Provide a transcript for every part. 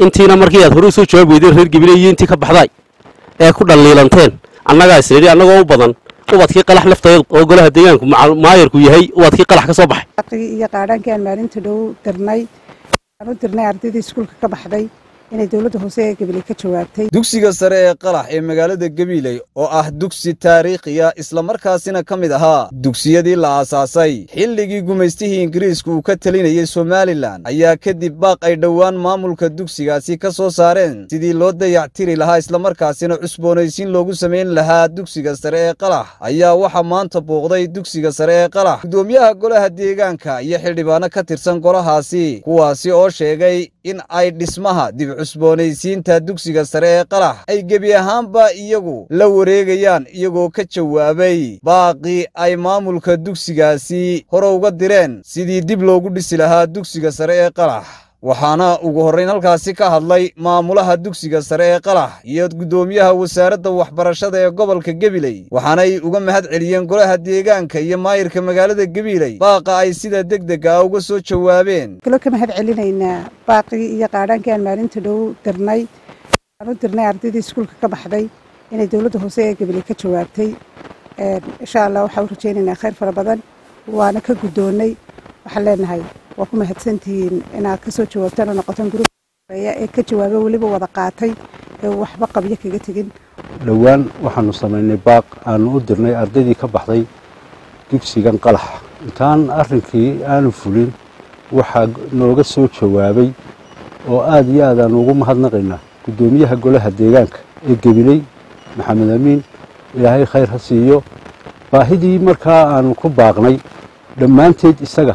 intiina markii aad hore usoo jawaab weydeen reer gabiley iyo intii ka baxday ee ku dhalliilanteen annagaa isnidhi annagoo u badan ubadkii qalax lafteed oo golaha deegaanku maayarku yahay ubadkii qalax ka soo baxay iyo qaadhaankii aan maalinta dhow dirnay aan u dirnay ardaydii iskuulka ka baxday inay dowladda hoose ee gabiley ka jawaabtay dugsiga sare ee qalax ee magaalada gabiley oo ah dugsi taariikhiya islamarkaasina ka mid ahaa dugsiyadii la aasaasay xilligii gumaystihii ingiriisku uu ka telinayay somalilan ayaa kadib baaq ay dhowaan maamulka dugsigaasi ka soo saareen sidii loo dayactiri lahaa islamarkaasina cusboonaysiin loogu samayn lahaa dugsiga sare ee qalax ayaa waxaa maanta booqday dugsiga sare ee qalax gudoomiyaha golaha deegaanka iyo xildhibaano ka tirsan golahaasi kuwaasi oo sheegay in ay dhismaha dib cusboonaysiinta dugsiga sare ee qalax ay gebi ahaanba iyagu la wareegayaan iyagoo ka jawaabay baaqii ay maamulka dugsigaasi hore uga direen sidii dib loogu dhisi lahaa dugsiga sare ee qalax waxaana ugu horrayn halkaasi ka hadlay maamulaha dugsiga sare ee qalax iyo guddoomiyaha wasaaradda waxbarashada ee gobolka gebiley waxaanay uga mahad celiyeen golaha deegaanka iyo maayirka magaalada gebiley baaqa ay sida degdega ah uga soo jawaabeen kalo ka mahad celinaynaa baaqii iyo qaadhaankii aan maalinta dhow dirnay aan u dirnay ardaydii iskuulka ka baxday inay dowladda hoose ee gabiley ka jawaabtay insha allah waxaa u rajaynaynaa khayr fara badan waana ka guddoonnay waxaan leenahay waa ku mahadsantihiin inaad ka soo jawaabtaan oo noqotaan guruya ee ka jawaaba weliba wada qaatay ee waxba qabyo kaga tegin dhowaan waxaanu samaynay baaq aanu u dirnay ardaydii ka baxday dugsigan qalax intaan arrinkii aanu fulin waxaa nooga soo jawaabay oo aad iyo aad aanu ugu mahadnaqaynaa guddoomiyaha golaha deegaanka ee gebiley maxamed amiin ilaahay khayr ha siiyo baahidii markaa aanu ku baaqnay dhammaanteed isaga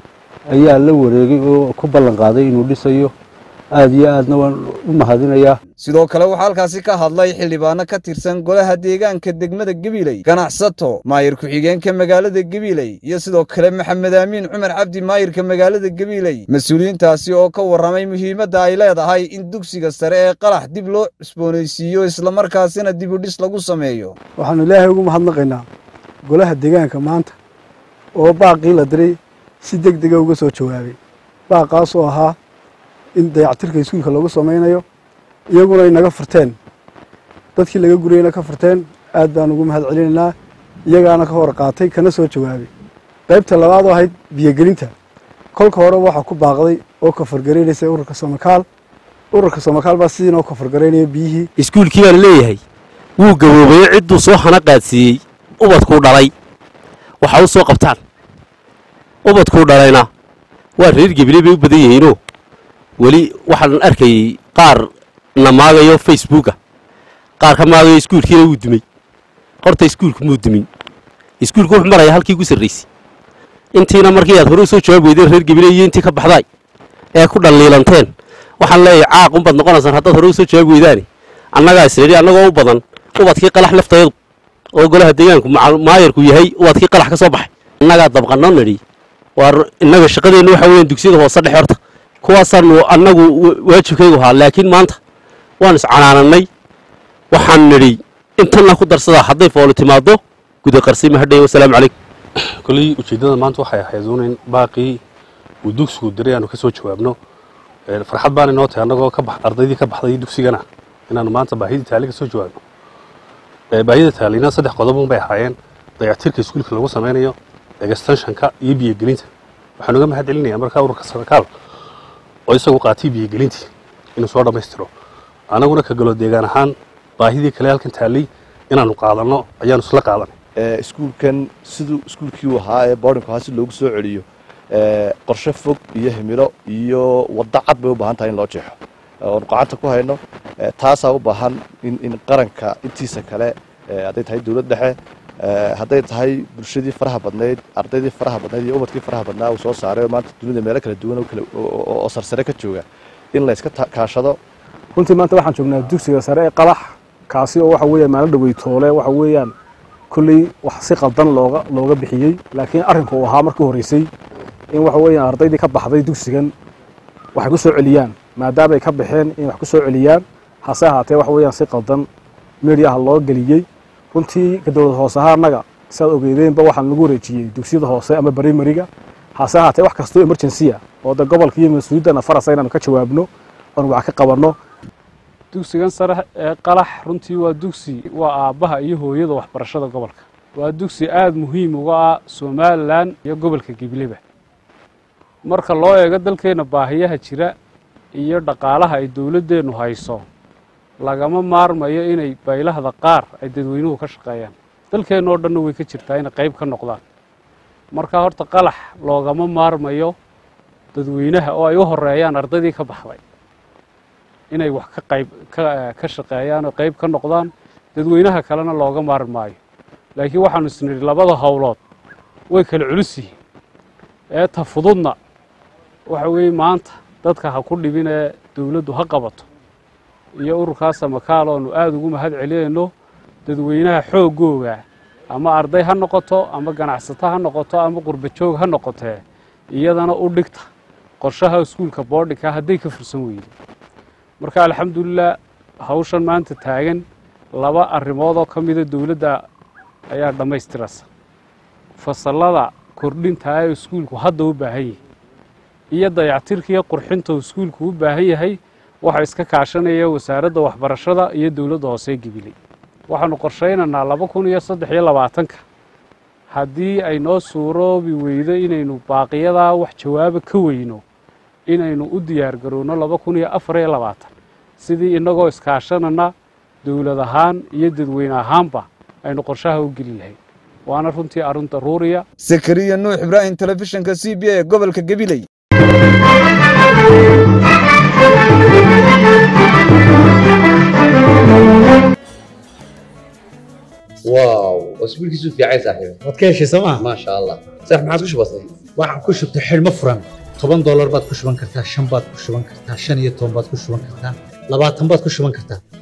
ayaa la wareegay oo ku ballan qaaday inuu dhisayo aad iyo aadna waan u mahadinayaa sidoo kale waxaa halkaasi ka hadlay xildhibaano ka tirsan golaha deegaanka degmada gebiley ganacsato maayir ku-xigeenka magaalada gebiley iyo sidoo kale maxamed aamiin cumar cabdi maayirka magaalada gebiley mas-uuliyiintaasi oo ka warramay muhiimadda ay leedahay in dugsiga sare ee qalax dib loo cusboonaysiiyo islamarkaasina dibudhis lagu sameeyo waxaanu ilaahay ugu mahadnaqaynaa golaha deegaanka maanta oo baaqii la diray si deg dega uga soo jawaabay baaqaas oo ahaa in dayactirka iskuulka lagu samaynayo iyaguna ay naga furteen dadkii laga gurayna ka furteen aad baan ugu mahad celinaynaa iyagaana ka hor qaatay kana soo jawaabay qaybta labaad oo ahayd biyogelinta kolka hore waxaa ku baaqday oo kafargaraynaysa ururka samakaal ururka samakaal baa sidiinoo kafargaraynaya biyihii iskuulkii baa la leeyahay wuu gaboobayo cidduu soo hana qaadsiiyey ubadkuu dhalay waxa u soo qabtaan ubadkuu dhalayna waa reer gebiley bay u badan yihiinoo weli waxaan arkayey qaar na maagayo facebooka qaar ka maagayo iskuulkiina wuu dumay horta iskuulku muu dumin iskuulku wuxuu maraya halkii ugu sarraysay intiina markii aad hore usoo jawaab weydeen reer gabiley iyo intii ka baxday ee ku dhalliilanteen waxaan leeyahay caaq unbaad noqonaysaan haddaad hore usoo jawaab weydaani annagaa isnidhi annagoo u badan ubadkii qalax lafteed oo golaha deegaanku maayarku yahay ubadkii qalax ka soo baxay annagaa dabqanoo nidhi waar innaga shaqadeenna waxa weeyaan dugsiyada hoose dhex horta kuwaasaanu annagu waajibkaygu ahaa laakiin maanta waan iscanaanannay waxaan nidhi intanna ku darsadaa hadday fooli timaaddo guda qarsima hadhay wasalaamu calaykum koley ujeeddada maanta waxay ahayd uun in baaqii uu dugsigu diray aanu ka soo jawaabno farxad baana inoo tahay annagoo ka bax ardaydii ka baxday dugsigana inaanu maanta baahidii taali ka soo jawaabno baahida taalina saddex qodobun bay ahaayeen dayactirka iskuulka lagu samaynayo extensionka iyo biyogelinta waxaan uga mahad celinayaa markaa ururka sarakaal oo isagu qaatay biyogelintii inuu soo dhammaystiro annaguna ka galo deegaan ahaan baahidii kale halkan taallay inaanu qaadanno ayaanu isla qaadanay iskuulkan siduu iskuulkii u ahaa ee boardingku ahaa si loogu soo celiyo qorshe fog iyo himilo iyo waddo cad bay u baahan tahay in loo jeexo oonu gacanta ku hayno taasaa u baahan in qaranka intiisa kale hadday tahay dowlad dhexe hadday tahay bulshadii faraha badnayd ardaydii faraha badnayd iyo ubadkii faraha badnaa uu soo saaray oo maanta dunida meelo kala duwan oo sarsare ka jooga in layska kaashado runtii maanta waxaan joognaa dugsiga sare ee qalax kaasi oo waxa weeyaan maalin dhaweytoole waxa weeyaan kolley wax si qaldan looga looga bixiyey laakiin arrinku uu ahaa markii horreysay in waxa weeyaan ardaydii ka baxday dugsigan waxay ku soo celiyaan maadaama ay ka baxeen in wax ku soo celiyaan hase ahaatee waxa weeyaan si qaldan meediyaha loo geliyey runtii ka dowlad hoose ahaa annaga siaad ogeydeenba waxaan lagu wareejiyey dugsiyada hoose ama barimariga hase ahaatee wax kastoo emergency ah oo de gobolka iyo mas-uuliyaddana farasa inaanu ka jawaabno oon wax ka qabanno dugsigan sare ee qalax runtii waa dugsi waa aabbaha iyo hooyada waxbarashada gobolka waa dugsi aada muhiim uga ah somalilan iyo gobolka gibileba marka loo eego dalkeenna baahiyaha jira iyo dhaqaalaha ay dowladdeennu hayso lagama maarmayo inay baylahda qaar ay dadweynuhu ka shaqeeyaan dalkeenna oo dhanna way ka jirtaa inay qayb ka noqdaan marka horta qalax loogama maarmayo dadweynaha oo ay u horeeyaan ardaydii ka baxday inay wax ka qayb ka shaqeeyaan oo qayb ka noqdaan dadweynaha kalena looga maarmi maayo laakiin waxaanu isnidhi labada howlood way kala culus yihiin ee ta fududna waxa weeye maanta dadka ha ku dhibin ee dowladdu ha qabato iyo ururkaas samakaal oonu aada ugu mahad celinayno dadweynaha xooggooga ama arday ha noqoto ama ganacsato ha noqoto ama qurbajoog ha noqotee iyadana u dhigta qorshaha iskuulka boodhinka hadday ka fursan weydo marka alxamdulilah hawshan maanta taagan laba arrimoodoo ka mida dowladda ayaa dhammaystirasa fasallada kordhintaa ee iskuulku hadda u baahan yahay iyo dayactirkiiyo qurxinta uu iskuulku u baahan yahay waxaa iska kaashanaya wasaaradda waxbarashada iyo dowladda hoose gibiley waxaanu qorshaynaynaa laba kun iyo saddex iyo labaatanka haddii ay noo suuroobi weydo inaynu baaqiyadaa wax jawaaba ka weyno inaynu u diyaar garowno laba kun iyo afar iyo labaatan sidii innagoo iskaashanana dowlad ahaan iyo dadweyne ahaanba aynu qorshaha u geli lahayn waana runtii arrin daruuriya sakariya nuux ibraahim telefishinka c b a ee gobolka gabiley واو اسبوعك في عايز صاحبي waad ka heshay sooma ما شاء الله صح ما عادش بسيط waxaan ku shubtay xidhmo furan toban doolar baad ku shuban kartaa shan baad ku shuban kartaa shan iyo toban baad ku shuban kartaa labaatan baad ku shuban kartaa